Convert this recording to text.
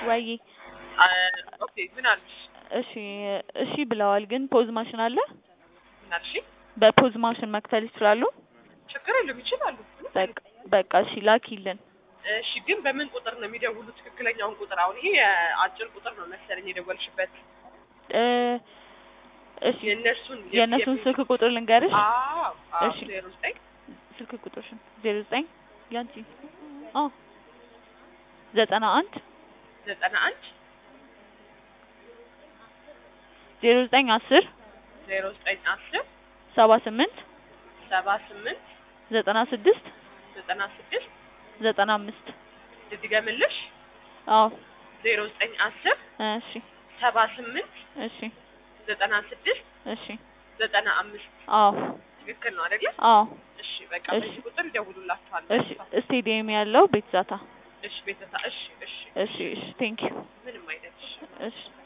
ወይ አ፣ ኦኬ ምን አልሽ? እሺ እሺ ብለዋል፣ ግን ፖዝ ማሽን አለ። ምን አልሽ? በፖዝ ማሽን መክፈል ይችላሉ። ችግር የለም ይችላሉ። በቃ በቃ እሺ ላኪልን። እሺ ግን በምን ቁጥር ነው የሚደውሉት? ትክክለኛውን ቁጥር አሁን ይሄ የአጭር ቁጥር ነው መሰለኝ የደወልሽበት። እ እሺ የእነሱን የእነሱን ስልክ ቁጥር ልንገርሽ። አዎ አዎ እሺ። ዜሮ ዘጠኝ ስልክ ቁጥርሽን ዜሮ ዘጠኝ ያንቺ አዎ ዘጠና አንድ ዘጠና አንድ ዜሮ ዘጠኝ አስር ዜሮ ዘጠኝ አስር ሰባ ስምንት ሰባ ስምንት ዘጠና ስድስት ዘጠና ስድስት ዘጠና አምስት ልድገምልሽ አዎ ዜሮ ዘጠኝ አስር እሺ ሰባ ስምንት እሺ ዘጠና ስድስት እሺ ዘጠና አምስት አዎ ትክክል ነው አይደለ? አዎ እሺ በቃ እሺ። በዚህ ቁጥር ይደውሉላችኋል። እሺ ስቴዲየም ያለው ቤት ዛታ እሺ ቤተሰብ እሺ እሺ እሺ እሺ ቴንክ ዩ ምንም አይነት እሺ እሺ